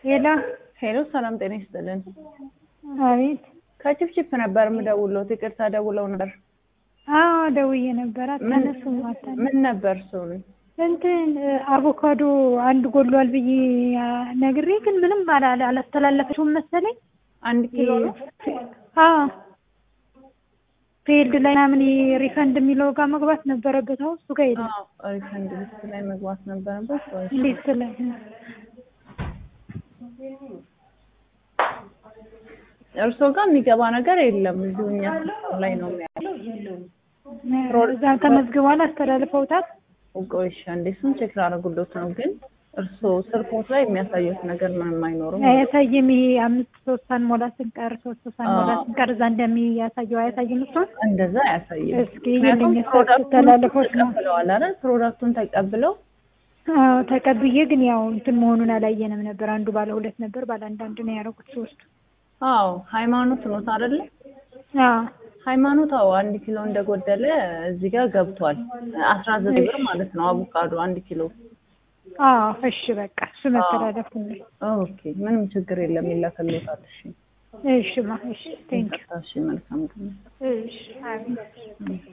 ሄሎ ሄሎ ሰላም ጤና ይስጥልን። አቤት። ከችፕችፕ ነበር የምደውለው። ይቅርታ ደውለው ነበር። አዎ ደውዬ ነበር። አታነሱም አታ ምን ነበር እሱን? እንትን አቮካዶ አንድ ጎሏል ብዬ ነግሬ ግን ምንም አላ- አላስተላለፈችውም መሰለኝ። አንድ ኪሎ ነው። አዎ ፊልድ ላይ ምናምን ሪፈንድ የሚለው ጋር መግባት ነበረበት። አሁን እሱ ጋር የለም። አዎ ሪፈንድ ሊስት ላይ መግባት ነበረበት ወይስ? እንዴት ስለ እርሶ ጋር የሚገባ ነገር የለም። እዚሁ እኛ ሲስተም ላይ ነው ያለው። እዛ ተመዝግቧል፣ አስተላልፈውታል። ቆይሻ እንዴ እሱን ቼክ ላደርጉሎት ነው። ግን እርሶ ስልኮት ላይ የሚያሳዩት ነገር ምንም አይኖርም። አያሳይም። ይሄ አምስት ሶስት ሳንሞላ ስንቀር ሶስት ሳንሞላ አዎ። ስንቀር እዛ እንደሚያሳየው አያሳይም። እሱ እንደዛ አያሳይም። እስኪ ምክንያቱም ይሄንን ፕሮዳክቱን ተላለፎች ነው ተቀብለዋል አይደል? ፕሮዳክቱን ተቀብለው አዎ ተቀብዬ ግን ያው እንትን መሆኑን አላየንም ነበር። አንዱ ባለ ሁለት ነበር፣ ባለ አንድ አንድ ነው ያደረጉት ሶስቱ። አዎ ሃይማኖት ኖት አይደለ? አዎ ሃይማኖት አዎ አንድ ኪሎ እንደጎደለ እዚህ ጋር ገብቷል። አስራ ዘጠኝ ብር ማለት ነው አቮካዶ አንድ ኪሎ። አዎ እሺ በቃ እሱ መተላለፍ ነው። ኦኬ ምንም ችግር የለም ይላክልዎታል። እሺ እሺ ማ እሺ ቴንክ እሺ መልካም ቀን። እሺ አሜን